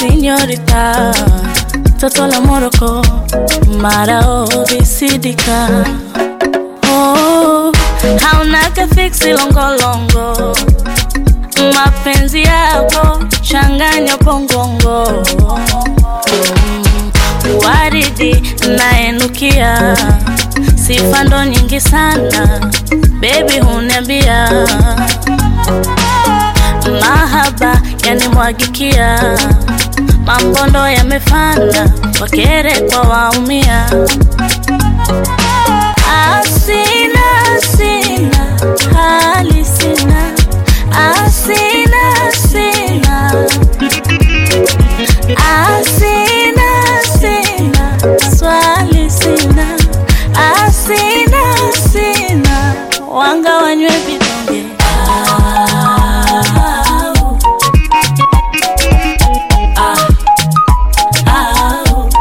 sinyorita toto la Moroko marao visidika oh, haunaga fiksi longolongo mapenzi yako changanya pongongo mm, waridi naenukia sifa ndo nyingi sana bebi huniambia mahaba yanimwagikia mambondo yamefana wakere kwa waumia asina sina hali sina asina sina asina sina swali sina asina sina wanga wanywe vidonge Au. Au. Au.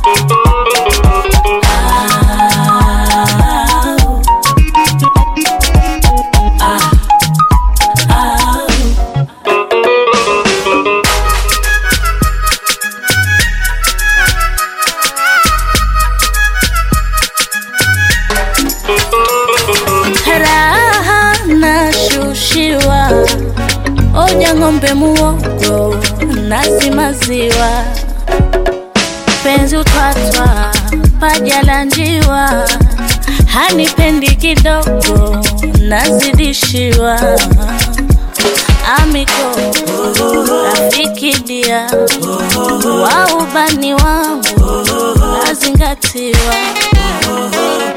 Au. Au. raha nashushiwa oja ng'ombe muogo nazi maziwa penzi utwatwa paja la njiwa hanipendi kidogo nazidishiwa amiko rafiki dia wa ubani wangu nazingatiwa